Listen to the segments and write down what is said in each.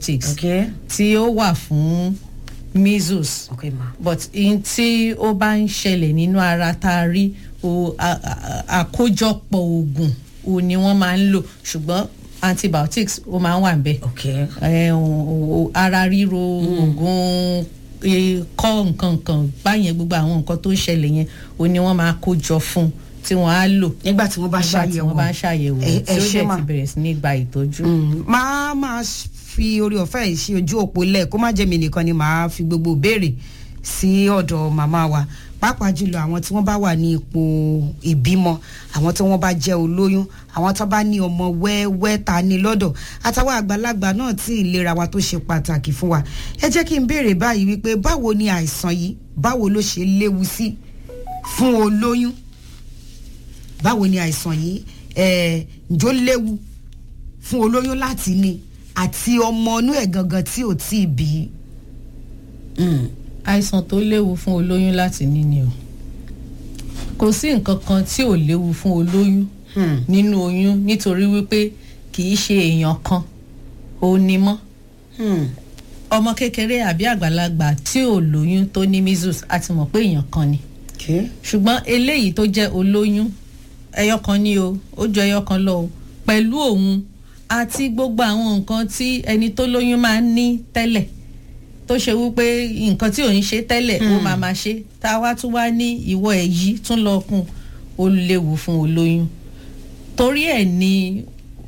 antibiotics okay tí ó wà fún measles okay ma but in tí ó bá ń ṣẹlẹ̀ nínú ara tá a rí o a- a- àkójọpọ̀ oògùn o ni wọ́n máa ń lò ṣùgbọ́n antibiotics ó máa ń wà níbẹ̀ okay ẹ, o- o- ara ríro oògùn e, kọ́ nǹkan kan báyẹn gbogbo àwọn nǹkan tó ń ṣẹlẹ̀ yẹn o ni wọ́n máa kó jọ fún tí wọ́n á lò nígbà tí wọ́n bá nígbà tí ṣàyẹ̀wò wọ́n bá ń ṣàyẹ̀wò ẹ- tí ẹ ó ṣé dẹ̀ mà. ti bẹ̀rẹ̀ sí ní gba ìtọ́jú. Mm, máa máa fi orí ọ̀fẹ́ yìí sí ojú òpó lẹ̀ kó má jẹ́ mi nìkan ni màá fi gbogbo béèrè sí ọ̀dọ̀ màmá wa pàápàá jùlọ àwọn tí wọ́n bá wà ní ipò ìbímọ àwọn tí wọ́n bá jẹ́ olóyún àwọn tó bá ní ọmọ wẹ́wẹ́ ta ní lọ́dọ̀ àtàwọn àgbàlagbà náà tí ìlera wa tó ṣe pàtàkì fún wa ẹ jẹ́ kí n béèrè báyìí wípé báwo ni àìsàn yìí báwo ló ṣe léwu sí fún olóyún báwo ni àìsàn yìí ẹ̀ ǹjọ́ léwu fún olóyún láti ní àti ọmọ inú ẹ̀ gangan tí ò tí ì bí. Mm. àìsàn tó léwu fún olóyún láti ní ni o kò sí nǹkan kan tí ò léwu fún olóyún Hmm. nínú oyún nítorí wípé kì í ṣe èèyàn kan ó ní mọ́ Hmm. ọmọ kékeré àbí àgbàlagbà tí ò lóyún tó ní measles a ti mọ̀ pé èèyàn kan ni Okay. ṣùgbọ́n eléyìí tó jẹ́ olóyún ẹyọ kan ni o ó jọ ẹyọ kan lọ o pẹ̀lú òun àti gbogbo àwọn nǹkan tí ẹni tó lóyún máa ń ní tẹ́lẹ̀ tó ṣe wípé nǹkan tí ò ń ṣe tẹ́lẹ̀ ó máa máa ṣe tá a wá tún wá ní ìwọ èyí tún lọ kún ó léwu fún olóyún torí ẹ̀ ni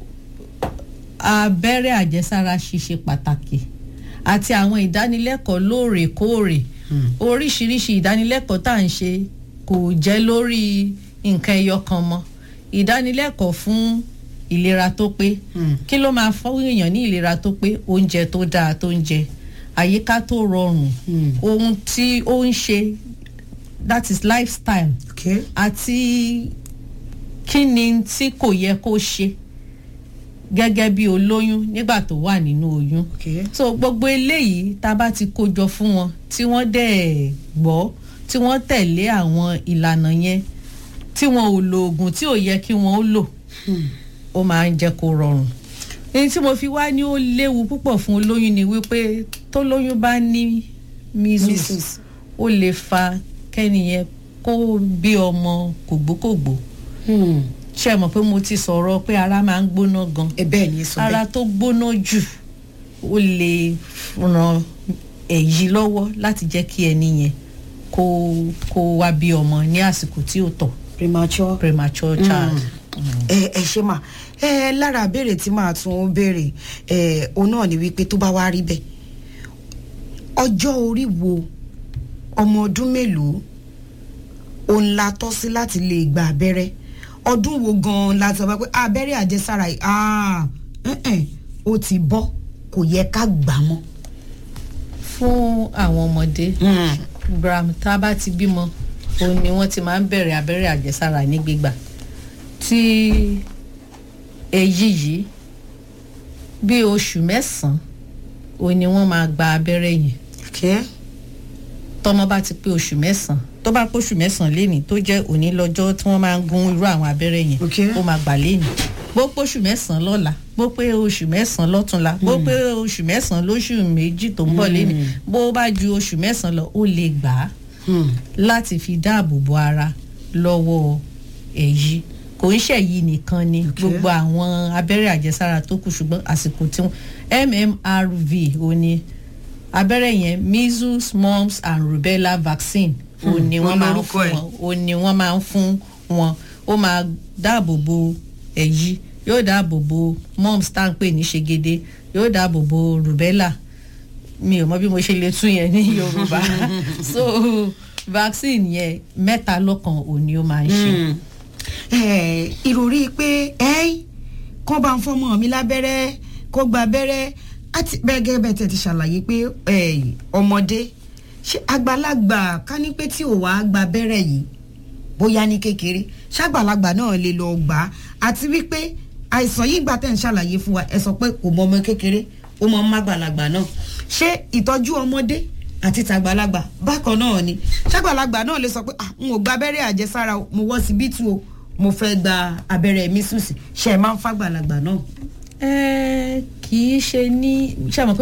abẹ́rẹ́ àjẹsára ṣíṣe pàtàkì àti àwọn ìdánilẹ́kọ̀ọ́ lóòrèkóòrè oríṣiríṣi ìdánilẹ́kọ̀ọ́ tá à ń ṣe kò jẹ́ lórí nǹkan ẹyọ kan mọ́ ìdánilẹ́kọ̀ọ́ fún ìlera tó pé Hmm. kí ló máa fún èèyàn ní ìlera tó pé oúnjẹ tó dáa tó ń jẹ àyíká tó rọrùn Hmm. ohun tí ó ń ṣe that is lifestyle Okay. àti kí ni tí kò yẹ kó ṣe gẹ́gẹ́ bí olóyún nígbà tó wà nínú oyún Okay. so gbogbo eléyìí tá a bá ti kó jọ fún wọn tí wọ́n dẹ̀ gbọ́ tí wọ́n tẹ̀lé àwọn ìlànà yẹn tí wọn ò lo oògùn tí ò yẹ kí wọ́n ó lò Hmm. ó máa ń jẹ́ kó rọrùn èyí tí mo fi wá ní ó léwu púpọ̀ fún olóyún ni wípé tó lóyún bá ní measles Measles. ó lè fa kẹ́niyẹn kó bí ọmọ kògbókògbó Hmm. ṣe é mọ̀ pé mo ti sọ̀rọ̀ pé ara máa ń gbóná gan ẹ bẹ́ẹ̀ ni ẹ sọ ara bẹ́ẹ̀. tó gbóná jù ó lè ran èyí lọ́wọ́ láti jẹ́ kí ẹni yẹn kó kó wá bí ọmọ ní àsìkò tí ó tọ́ premature. premature child. ẹ ẹ ṣe mà ẹ lára béèrè tí màá tún béèrè ẹ òun náà ni wípé tó bá wá rí bẹ́ẹ̀ ọjọ́ orí wo ọmọ ọdún mélòó òun la tọ́ sí láti lè gba abẹ́rẹ́ ọdún wo gan-an la sọ pé abẹ́rẹ́ àjẹsára yìí ah, ẹ̀ẹ́n, ó ti bọ́ kò yẹ ká gbà mọ́. fún àwọn ọmọdé gram tá a bá ti bímọ òun ni wọ́n ti máa ń bẹ̀rẹ̀ abẹ́rẹ́ àjẹsára ní gbígbà tí èyí yìí bí oṣù mẹ́sàn-án òun ni wọ́n máa gba abẹ́rẹ́ yẹn Okay. tọmọ bá ti pé oṣù mẹ́sàn-án tó bá pé oṣù mẹ́sàn-án lénìí tó jẹ́ òní lọ́jọ́ tí wọ́n máa ń gún irú àwọn abẹ́rẹ́ yẹn Okay. ó máa gbà lénìí bó pé oṣù mẹ́sàn-án lọ́la bó pé oṣù mẹ́sàn-án lọ́túnla bó pé oṣù mẹ́sàn-án lóṣù méjì tó ń bọ̀ lénìí bó bá ju oṣù mẹ́sàn-án lọ ó lè gbà á Hmm. láti fi dáàbò bo ara lọ́wọ́ èyí kò ń ṣèyí nìkan ni Okay. gbogbo àwọn abẹ́rẹ́ àjẹsára tó kù ṣùgbọ́n àsìkò tí wọ́n mmrv ò ní abẹ́rẹ́ yẹn measles mumps and rubella vaccine ò ní wọ́n wọ́n máa ń lorúkọ fún ẹ̀. wọn ò ní wọ́n máa ń fún wọn ó máa dáàbò bo èyí yóò dáàbò bo mumps tá à ń pè ní ṣègede yóò dáàbò bo rubella mi ò mọ bí mo ṣe lè tún yẹn ní yorùbá so vaccine yẹn mẹ́ta lọ́kan òní ó máa ń ṣe. Mm. Eh, ìròrí pé ẹ́ẹ́ kán bá ń fọmọ mi lábẹ́rẹ́ kó gba abẹ́rẹ́ àti bẹ́ẹ̀ gẹ́gẹ́ bẹ́ẹ̀ tẹ̀ ti ṣàlàyé pé eh, ọmọdé ṣé àgbàlagbà ká ní pé tí ò wá gba abẹ́rẹ́ yìí bóyá ní kékeré ṣàgbàlagbà náà lè lọ gbà á àti wípé àìsàn yìí gbà tẹ̀ ń ṣàlàyé fún wa ẹ sọ pé kò mọ ọmọ kékeré ó mọ ọmọ àgbàlagbà náà ṣé ìtọ́jú ọmọdé àti tàgbàlagbà bákan náà ni ṣàgbàlagbà náà lè sọ pé ah n ò gba abẹ́rẹ́ àjẹsára o, mo wọ́ síbítù o mo fẹ́ gba abẹ́rẹ́ mísùsì ṣe é máa ń fàgbàlagbà náà. ẹ kì í ṣe ní ṣe àmọ́ pé